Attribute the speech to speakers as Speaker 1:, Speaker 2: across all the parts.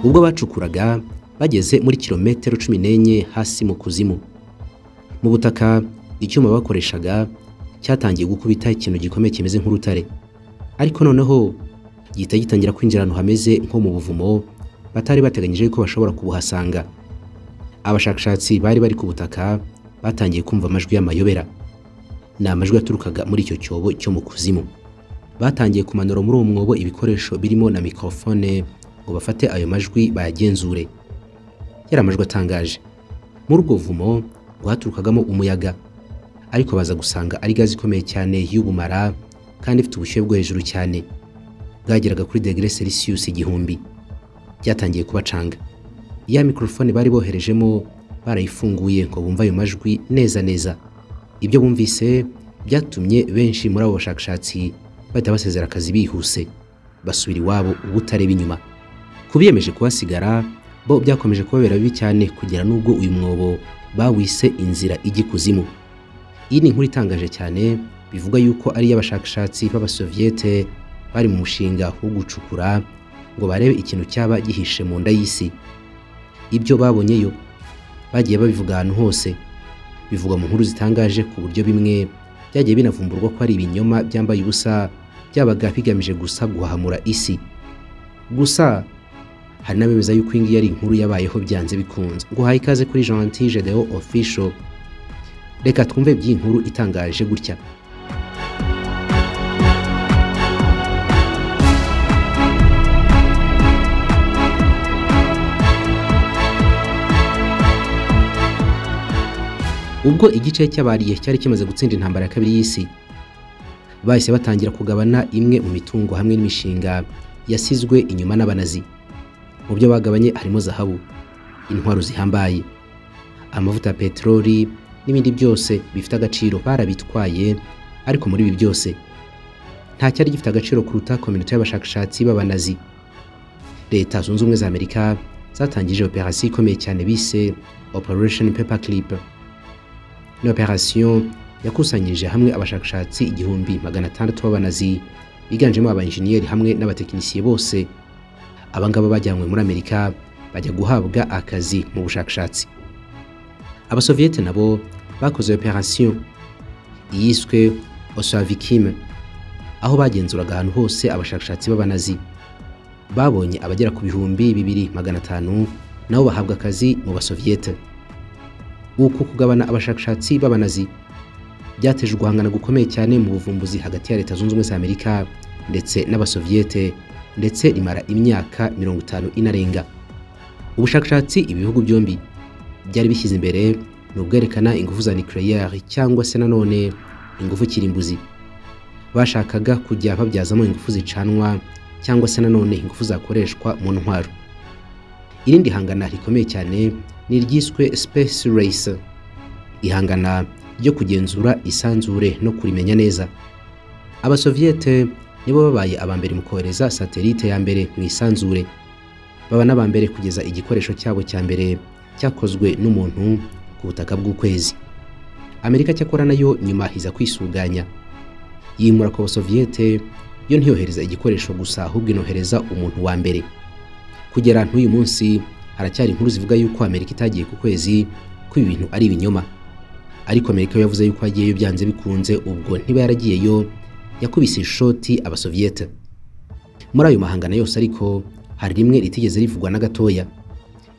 Speaker 1: ubwo bacukuraga bageze muri kilometero cumi n'enye hasi mu kuzimu mu butaka icyuma bakoreshaga cyatangiye gukubita ikintu gikomeye kimeze nk'urutare ariko noneho gihita gitangira kwinjira ahantu hameze nko mu buvumo batari bateganyije ko bashobora kubuhasanga abashakashatsi bari bari ku butaka batangiye kumva amajwi y'amayobera ni amajwi yaturukaga muri icyo cyobo cyo mu kuzimu batangiye kumanura muri uwo mwobo ibikoresho birimo na mikorofone ngo bafate ayo majwi bayagenzure yari amajwi atangaje muri ubwo buvumo rwaturukagamo umuyaga ariko baza gusanga ari gaze ikomeye cyane y'ubumara kandi ifite ubushyuhe bwo hejuru cyane bwageraga kuri degere selisiyusi igihumbi byatangiye kubacanga ya mikorofone bari boherejemo barayifunguye ngo bumve ayo majwi neza neza ibyo bumvise byatumye benshi muri abo bashakashatsi bahita basezera akazi bihuse basubira iwabo ubutareba inyuma ku biyemeje kuhasigara bo byakomeje kubabera bibi cyane kugera n'ubwo uyu mwobo bawise inzira ijya ikuzimu iyi ni inkuru itangaje cyane bivugwa yuko ari iy'abashakashatsi b'abasoviyete bari mu mushinga wo gucukura ngo barebe ikintu cyaba gihishe mu nda y'isi ibyo babonyeyo bagiye babivuga ahantu hose bivugwa mu nkuru zitangaje ku buryo bimwe byagiye binavumburwa ko ari ibinyoma byambaye ubusa byabaga bigamije gusa guhahamura isi gusa hari n'abemeza yuko iyi ngiyi ari inkuru yabayeho byanze bikunze nguhaye ikaze kuri jeanti gedeo official reka twumve by'iyi nkuru itangaje gutya ubwo igice cy'abariye cyari kimaze gutsinda intambara ya kabiri y'isi bahise batangira kugabana imwe mu mitungo hamwe n'imishinga yasizwe inyuma n'abanazi mu byo bagabanye harimo zahabu intwaro zihambaye amavuta ya peteroli n'ibindi byose bifite agaciro barabitwaye ariko muri ibi byose nta cyari gifite agaciro kuruta kominote y'abashakashatsi b'abanazi leta zunze ubumwe za amerika zatangije operasiyo ikomeye cyane bise operation paper clip ni operasiyo yakusanyirije hamwe abashakashatsi igihumbi magana atandatu b'abanazi biganjemo abainjeniyeri hamwe n'abatekinisiye bose abangaba bajyanywe muri amerika bajya guhabwa akazi mu bushakashatsi abasoviyete nabo bakoze operasiyo iyiswe osoavikime aho bagenzuraga ahantu hose abashakashatsi b'abanazi babonye abagera ku bihumbi bibiri magana atanu nabo bahabwa akazi mu basoviyete uku kugabana abashakashatsi b'abanazi byateje uguhangana gukomeye cyane mu buvumbuzi hagati ya leta zunze ubumwe za amerika ndetse n'abasoviyete ndetse rimara imyaka mirongo itanu inarenga ubushakashatsi ibihugu byombi byari bishyize imbere ni ubwerekana ingufu za nucleaire cyangwa se nanone ingufu kirimbuzi bashakaga kujya babyazamo ingufu zicanwa cyangwa se nanone ingufu zakoreshwa mu ntwaro irindi hangana rikomeye cyane ni iryiswe space race ihangana ryo kugenzura isanzure no kurimenya neza abasoviyete nibo babaye aba mbere mu kohereza satelite ya mbere mu isanzure baba n'aba mbere kugeza igikoresho cyabo cya mbere cyakozwe n'umuntu ku butaka bw'ukwezi amerika cyakora nayo nyuma hiza kwisuganya yimura ku basoviyete yo ntiyohereza igikoresho gusa ahubwo inohereza umuntu wa mbere kugera n'uyu munsi haracyari inkuru zivuga yuko amerika itagiye ku kwezi ko ibi bintu ari ibinyoma ariko amerika yo yavuze yuko yagiyeyo byanze bikunze ubwo ntiba yaragiyeyo yakubise ishoti abasoviyete muri ayo mahangana yose ariko hari rimwe ritigeze rivugwa na gatoya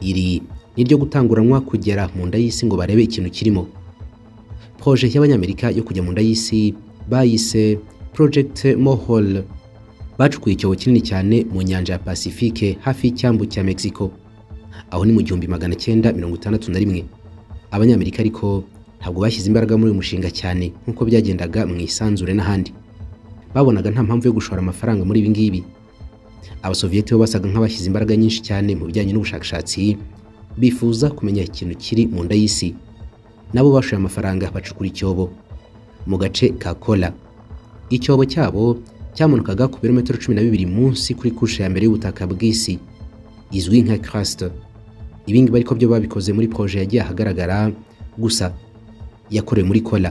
Speaker 1: iri ni ryo gutanguranwa kugera mu nda y'isi ngo barebe ikintu kirimo proje y'abanyamerika yo kujya mu nda y'isi bayise project mohol bacukuye icyobo kinini cyane mu nyanja ya pasifike hafi y'icyambu cya mexico aho ni mu gihumbi magana cyenda mirongo itandatu na rimwe abanyamerika ariko ntabwo bashyize imbaraga muri uyu mushinga cyane nk'uko byagendaga mu isanzure n'ahandi babonaga nta mpamvu yo gushora amafaranga muri ibi ngibi abasoviyete bo basaga nk'abashyize imbaraga nyinshi cyane mu bijyanye n'ubushakashatsi bifuza kumenya ikintu kiri mu nda y'isi nabo bashoye amafaranga bacukura icyobo mu gace ka kola icyobo cyabo cyamanukaga ku birometero cumi na bibiri munsi kuri kushe ya mbere y'ubutaka bw'isi izwi nka karasite ibingibi ariko byo babikoze muri poroje yagiye ahagaragara gusa yakorewe muri kola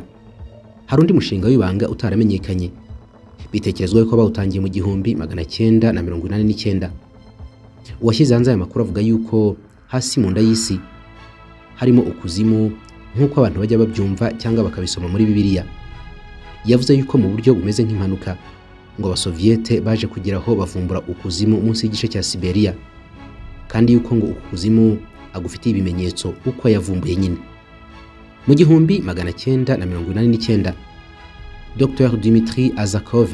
Speaker 1: hari undi mushinga w'ibanga utaramenyekanye bitekerezwa ko bawutangiye mu gihumbi magana cyenda na mirongo inani n'icyenda uwashyize hanze aya makuru avuga yuko hasi mu nda y'isi harimo ukuzimu nk'uko abantu bajya babyumva cyangwa bakabisoma muri bibiliya yavuze yuko mu buryo bumeze nk'impanuka ngo abasoviyete baje kugira aho bavumbura ukuzimu munsi y'igice cya siberiya kandi yuko ngo ukuzimu agufitiye ibimenyetso uko yavumbuye nyine mu gihumbi magana cyenda na mirongo inani n'icyenda dr dimitri azakov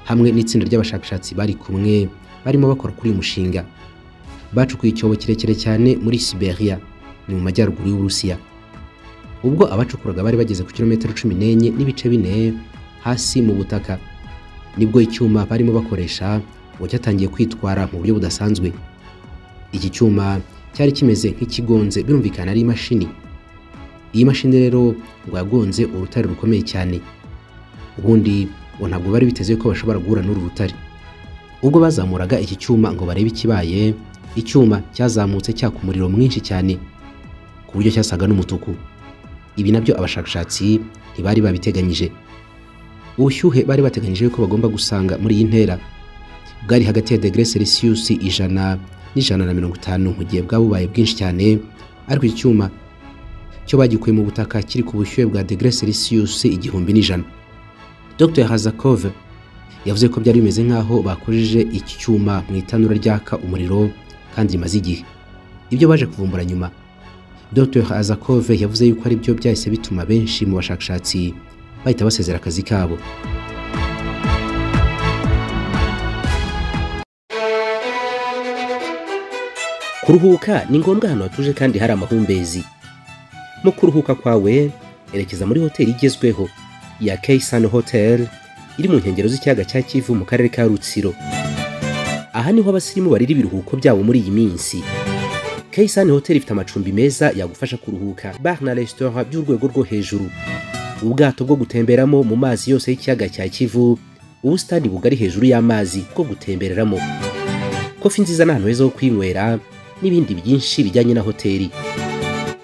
Speaker 1: hamwe n'itsinda ry'abashakashatsi bari kumwe barimo bakora kuri uyu mushinga bacukuye icyobo kirekire cyane muri siberiya ni mu majyaruguru y'uburusiya ubwo abacukuraga bari bageze ku kilometero cumi n'enye n'ibice bine hasi mu butaka nibwo icyuma barimo bakoresha ngo cyatangiye kwitwara mu buryo budasanzwe iki cyuma cyari kimeze nk'ikigonze birumvikana ari imashini iyi mashini rero ngo yagonze urutare rukomeye cyane ubundi ngo ntabwo bari biteze ko bashobora guhura n'uru rutare ubwo bazamuraga iki cyuma ngo barebe ikibaye icyuma cyazamutse cyaka umuriro mwinshi cyane ku buryo cyasaga n'umutuku ibi nabyo abashakashatsi ntibari babiteganyije ubushyuhe bari bateganyije ko bagomba gusanga muri iyi ntera bwari hagati ya degere selisiyusi ijana n'ijana na mirongo itanu mu gihe bwaba bubaye bwinshi cyane ariko iki cyuma cyo bagikuye mu butaka kiri ku bushyuhe bwa degere selisiyusi igihumbi n'ijana dr hazakov yavuze ko byari bimeze nk'aho bakojeje iki cyuma mu itanura ryaka umuriro kandi rimaze igihe ibyo baje kuvumbura nyuma dr hazakov yavuze yuko ari byo byahise bituma benshi mu bashakashatsi bahita basezera akazi kabo
Speaker 2: kuruhuka ni ngombwa ahantu hatuje kandi hari amahumbezi mu kuruhuka kwawe erekeza muri hoteli igezweho ya keysani hoteli iri mu nkengero z'ikiyaga cya kivu mu karere ka rutsiro aha niho abasirimu barira ibiruhuko byabo muri iyi minsi keysani hoteli ifite amacumbi meza yagufasha kuruhuka bar na resitora by'urwego rwo hejuru ubwato bwo gutemberamo mu mazi yose y'ikiyaga cya kivu ubusitani bugari hejuru y'amazi bwo gutembereramo kofi nziza n'ahantu heza ho kwinywera n'ibindi byinshi bijyanye na hoteli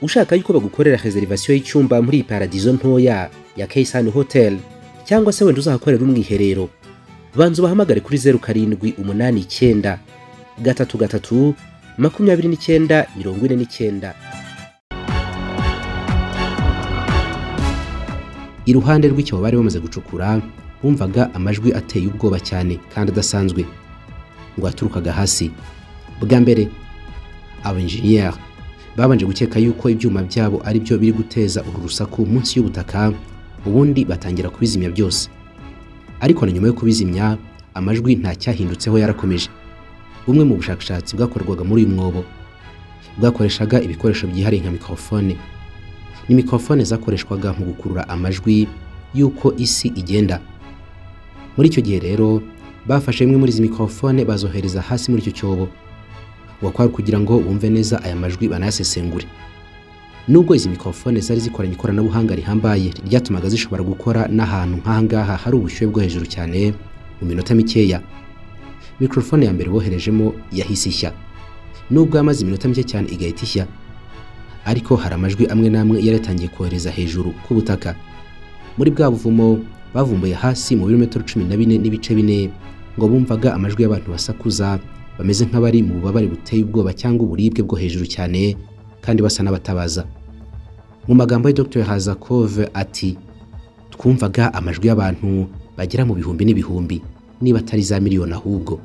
Speaker 2: ushaka yuko bagukorera reservation y'icyumba muri iyi paradizo ntoya ya Kaysan Hotel cyangwa se wenda uzahakorera umwiherero banza ubahamagare kuri zeru karindwi umunani icyenda gatatu gatatu makumyabiri n'icyenda mirongo ine n'icyenda
Speaker 1: iruhande rw'icyobo bari bamaze gucukura bumvaga amajwi ateye ubwoba cyane kandi adasanzwe ngo yaturukaga hasi bwa mbere abenjeniyeri babanje gukeka yuko ibyuma byabo ari byo biri guteza uru rusaku munsi y'ubutaka ubundi batangira kubizimya byose ariko na nyuma yo kubizimya amajwi nta cyahindutseho yarakomeje bumwe mu bushakashatsi bwakorwaga muri uyu mwobo bwakoreshaga ibikoresho byihariye nka mikorofone ni mikorofone zakoreshwaga mu gukurura amajwi y'uko isi igenda muri icyo gihe rero bafashe imwe muri izi mikorofone bazohereza hasi muri icyo cyobo wakwari kugira ngo bumve neza aya majwi banayasesengure nubwo izi mikorofone zari zikoranye ikoranabuhanga rihambaye ryatumaga zishobora gukora n'ahantu nk'ahangaha hari ubushyuhe bwo hejuru cyane mu minota mikeya mikorofone ya mbere boherejemo yahise ishya nubwo yamaze iminota mike cyane igahita ishya ariko hari amajwi amwe n'amwe yari yatangiye kohereza hejuru ku butaka muri bwa buvumo bavumbuye hasi mu birometero cumi na bine n'ibice bine ngo bumvaga amajwi y'abantu basakuza bameze nk'abari mu bubabare buteye ubwoba cyangwa uburibwe bwo hejuru cyane kandi basa n'abatabaza mu magambo ya dr hazakov ati twumvaga amajwi y'abantu bagera mu bihumbi n'ibihumbi niba atari za miliyoni ahubwo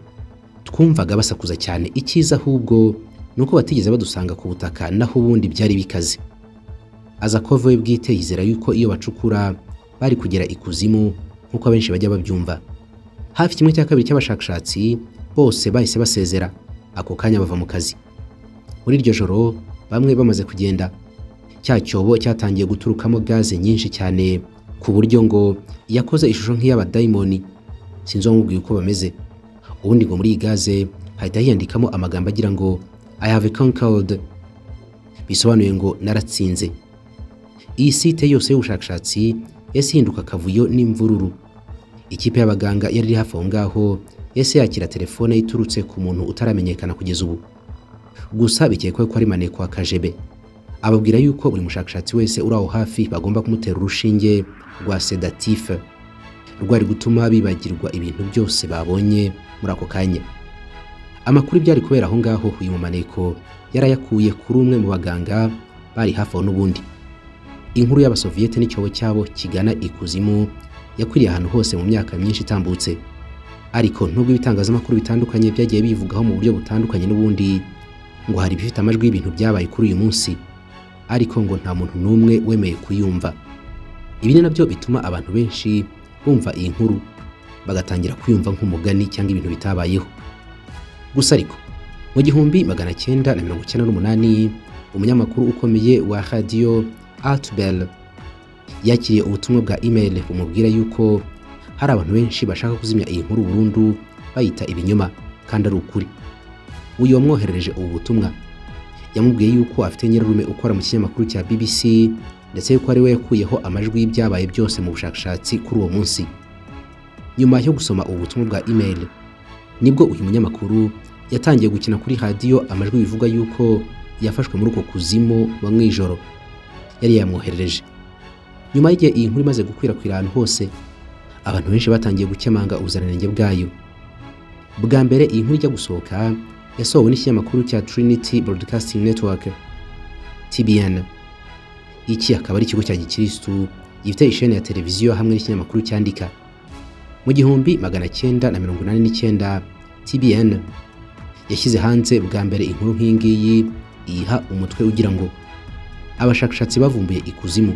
Speaker 1: twumvaga basakuza cyane icyiza ahubwo ni uko batigeze badusanga ku butaka naho ubundi byari bikaze azakov we bwite yizera yuko iyo bacukura bari kugera ikuzimu nk'uko abenshi bajya babyumva hafi kimwe cya kabiri cy'abashakashatsi bose bahise basezera ako kanya bava mu kazi muri iryo joro bamwe bamaze kugenda cya cyobo cyatangiye guturukamo gaze nyinshi cyane ku buryo ngo yakoze ishusho nk'iy'abadayimoni sinzi uwamubwiye uko bameze ubundi ngo muri iyi gaze hahita hiyandikamo amagambo agira ngo I have conquered bisobanuye ngo naratsinze iyi site yose y'ubushakashatsi yahise ihinduka akavuyo n'imvururu ikipe y'abaganga yari iri hafi aho ngaho yahise yakira telefone iturutse ku muntu utaramenyekana kugeza ubu gusa bikekwa ko ari maneko wa kajebe ababwira yuko buri mushakashatsi wese uri aho hafi bagomba kumutera urushinge rwa sedatife rwari gutuma bibagirwa ibintu byose babonye muri ako kanya amakuru byari kubera aho ngaho uyu mumaneko yarayakuye kuri umwe mu baganga bari hafi aho n'ubundi inkuru y'abasoviyete n'icyobo cyabo kigana ikuzimu yakwiriye ahantu hose mu myaka myinshi itambutse ariko nubwo ibitangazamakuru bitandukanye byagiye bivugaho mu buryo butandukanye n'ubundi ngo hari ibifite amajwi y'ibintu byabaye kuri uyu munsi ariko ngo nta muntu n'umwe wemeye kuyumva ibi ni nabyo bituma abantu benshi bumva iyi nkuru bagatangira kuyumva nk'umugani cyangwa ibintu bitabayeho gusa ariko mu gihumbi magana cyenda na mirongo icyenda n'umunani umunyamakuru ukomeye wa radiyo atubel yakiriye ubutumwa bwa imeri bumubwira yuko hari abantu benshi bashaka kuzimya iyi nkuru burundu bayita ibinyoma kandi ari ukuri uyu wamwoherereje ubu butumwa yamubwiye yuko afite nyirarume ukora mu kinyamakuru cya bbc ndetse yuko ari we yakuyeho amajwi y'ibyabaye byose mu bushakashatsi kuri uwo munsi nyuma yo gusoma ubu butumwa bwa imeri nibwo uyu munyamakuru yatangiye gukina kuri radiyo amajwi bivuga yuko yafashwe muri uko kuzimu wa mwijoro yari yamwoherereje nyuma y'igihe iyi nkuru imaze gukwirakwira ahantu hose abantu benshi batangiye gukemanga ubuziranenge bwayo bwa mbere iyi nkuru ijya gusohoka yasohowe n'ikinyamakuru cya Trinity Broadcasting Network TBN iki akaba ari ikigo cya gikirisitu gifite isheni ya televiziyo hamwe n'ikinyamakuru cyandika mu gihumbi magana cyenda na mirongo inani n'icyenda TBN yashyize hanze bwa mbere inkuru nk'iyingiyi iyiha umutwe ugira ngo abashakashatsi bavumbuye ikuzimu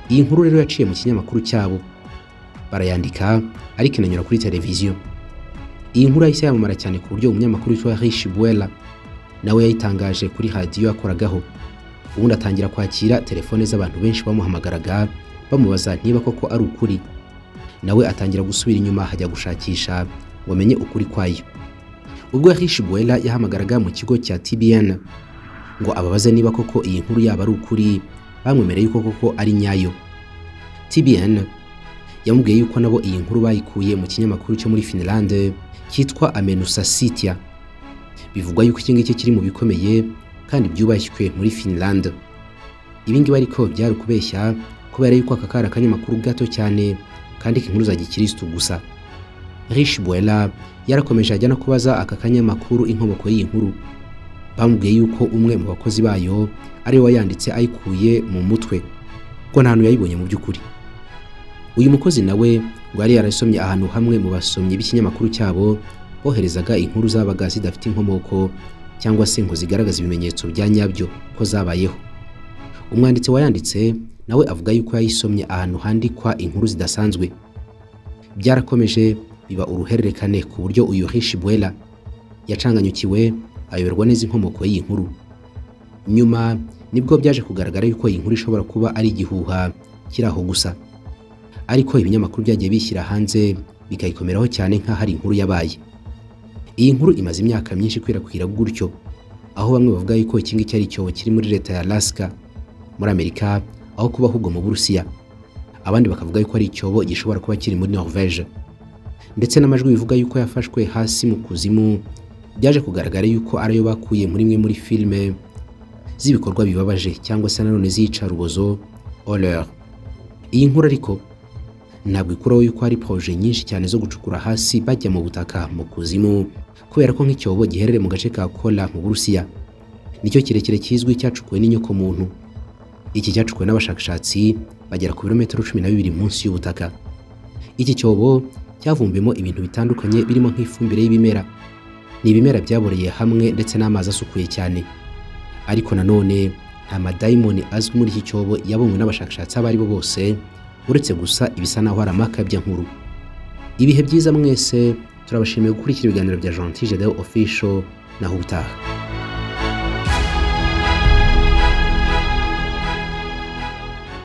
Speaker 1: iyi nkuru rero yaciye mu kinyamakuru cyabo barayandika ariko inanyura kuri televiziyo iyi nkuru yahise yamamara cyane ku buryo umunyamakuru witwa Rishi Buela nawe yayitangaje kuri radiyo yakoragaho ubundi atangira kwakira telefone z'abantu benshi bamuhamagaraga bamubaza niba koko ari ukuri nawe atangira gusubira inyuma hajya gushakisha wamenye ukuri kwayo ubwo Rishi Buela yahamagaraga mu kigo cya TBN ngo ababaze niba koko iyi nkuru yaba ari ukuri bamwemereye yuko koko ari nyayo TBN yamubwiye yuko nabo iyi nkuru bayikuye mu kinyamakuru cyo muri Finland cyitwa Amenusa Sitya bivugwa yuko iki ngiki kiri mu bikomeye kandi byubashywe muri Finland ibi ngibi ariko byari ukubeshya kubera yuko aka kari akanyamakuru gato cyane kandika inkuru za gikirisitu gusa Rishi Buela yarakomeje ajya no kubaza aka kanyamakuru inkomoko y'iyi nkuru bamubwiye yuko umwe mu bakozi bayo ari we wayanditse ayikuye mu mutwe ko nta hantu yayibonye mu by'ukuri uyu mukozi nawe ngo yari yarasomye ahantu hamwe mu basomyi b'ikinyamakuru cyabo boherezaga inkuru zabaga zidafite inkomoko cyangwa se ngo zigaragaza ibimenyetso bya nyabyo ko zabayeho umwanditsi wayanditse nawe avuga yuko yayisomye ahantu handikwa inkuru zidasanzwe byarakomeje biba uruhererekane ku buryo uyu Rishi Buela yacanganyukiwe ayoberwa neza inkomoko y'iyi nkuru nyuma nibwo byaje kugaragara yuko iyi nkuru ishobora kuba ari igihuha kiri aho gusa ariko ibinyamakuru byagiye bishyira hanze bikayikomeraho cyane nk'aho ari inkuru yabaye iyi nkuru imaze imyaka myinshi ikwirakwira gutyo aho bamwe bavuga yuko iki ngiki ari icyobo kiri muri leta ya Alaska muri Amerika aho kuba ahubwo mu Burusiya abandi bakavuga yuko ari icyobo gishobora kuba kiri muri Norvège ndetse n'amajwi bivuga yuko yafashwe hasi mu kuzimu byaje kugaragara yuko ariyo bakuye muri imwe muri filime z'ibikorwa bibabaje cyangwa se nanone ziyica rubozo horreur iyi nkuru ariko ntabwo ikuraho yuko hari poroje nyinshi cyane zo gucukura hasi bajya mu butaka mu kuzimu kubera ko nk'icyobo giherereye mu gace ka kola mu burusiya nicyo kirekire kizwi cyacukuwe n'inyokomuntu iki cyacukuwe n'abashakashatsi bagera ku birometero cumi na bibiri munsi y'ubutaka iki cyobo cyavumbiyemo ibintu bitandukanye birimo nk'ifumbire y'ibimera ni ibimera byaboreye hamwe ndetse n'amazi asukuye cyane ariko nanone nta madayimoni azwi muri iki cyobo yabonywe n'abashakashatsi abo ari bo bose uretse gusa ibisa naho ari amakabya nkuru ibihe byiza mwese turabashimiye gukurikira ibiganiro bya Gentil Gedeon Official naho ubutaha